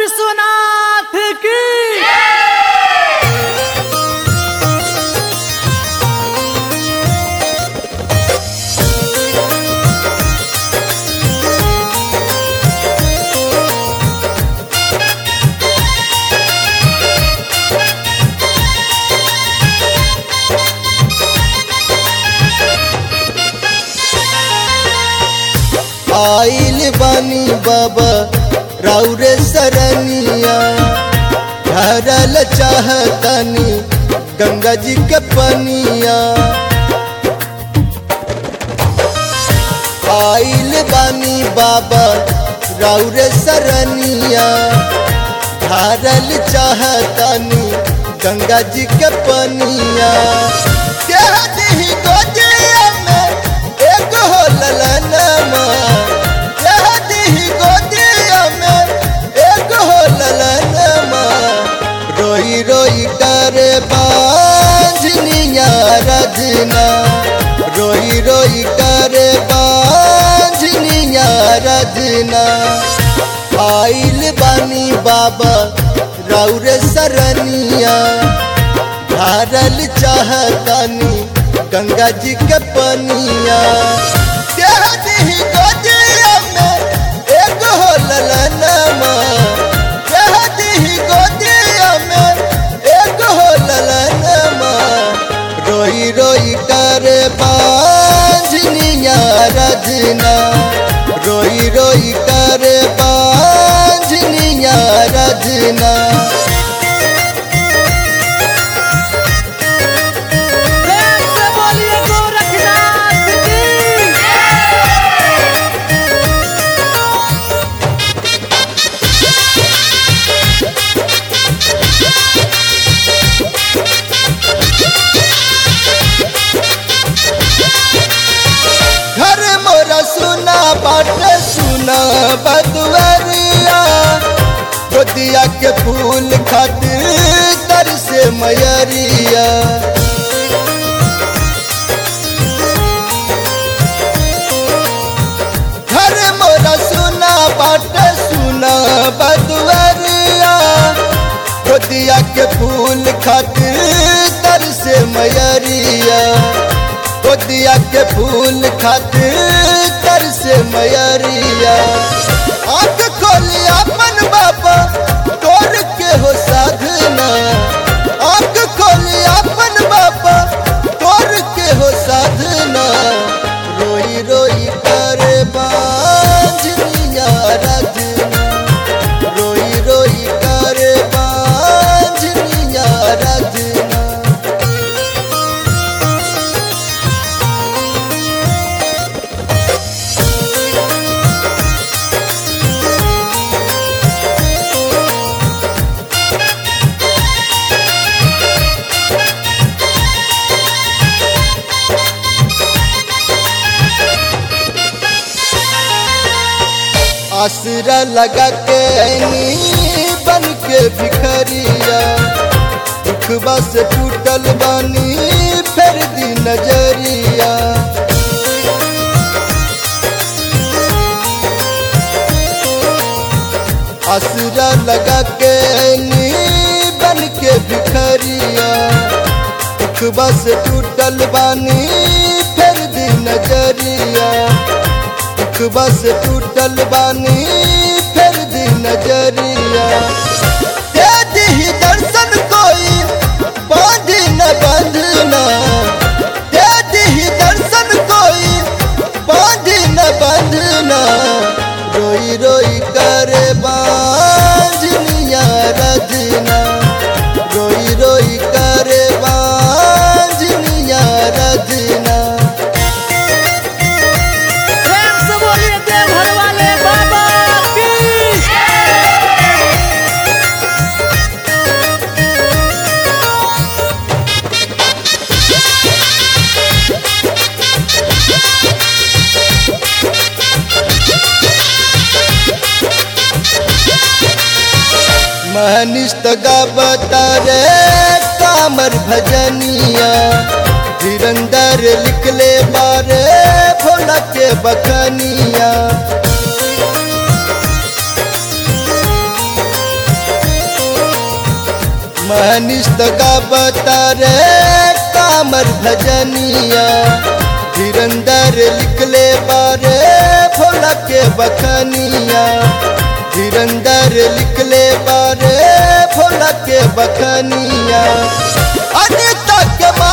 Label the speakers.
Speaker 1: विश्वनाथ की
Speaker 2: आइल बानी बाबा राउरे सरनिया धरल चाहतनी गंगा जी के पनिया आइल बानी बाबा राउरे सरनिया धरल चाहतनी गंगा जी के पनिया कह दही गोदिया में एगो हो ललनमा कह दही गोदिया में एगो हो ललनमा रोई रोई करे बांझनिया रजना रोई रोई करे बांझनिया रजना आइल बानी बाबा राउरे सरनिया धारल चाहतानी गंगा जी के पनिया कह दही गोदिया में एगो हो ललनमा कह दही गोदिया में एगो हो ललनमा रोई रोई करे बांझनिया रजना रोई रोई करे बांझनिया रजना
Speaker 1: प्रेम से बोलिए गोरखनाथ की
Speaker 2: घर मोरा सुना बाट सुना बदवरिया गोदिया के फूल खातिर तर से मयरिया घर मोरा सुना बाट सुना बदवरिया गोदिया के फूल खातिर तर से मयरिया गोदिया के फूल खातिर तर से मयरिया आंख खोली अपन बाबा तोर के हो साधना आंख खोली अपन बाबा तोर के हो साधना रोई रोई करे बांझनिया रजना रोई रोई करे बांझनिया रजना आसरा लगा के ऐनी बन के भिखरिया दुखबा से टूटल बानी फिर दी नजरिया आसरा लगा के ऐनी बन के भिखरिया दुखबा से टूटल बानी फिर दी नजरिया दुखबा से टूटल बानी फिर दी नजरिया दे दही दर्शन कोई बांधी न बंधना दे दही दर्शन कोई बांधी न बंधना रोई रोई करे बांझनिया रजना रोई रोई करे बांझनिया रजना
Speaker 1: प्रेम से बोलिए देवघर वाले बाबा की
Speaker 2: महनिष्ठ गावतारे कामर भजनिया धीरंदर लिखले बारे भोला के बखनिया मनीष गावता रे कामर भजनिया धीरंदर लिखले बारे भोला के बखनिया धीरंदर लिखले बारे भोला के बखनिया अरे तक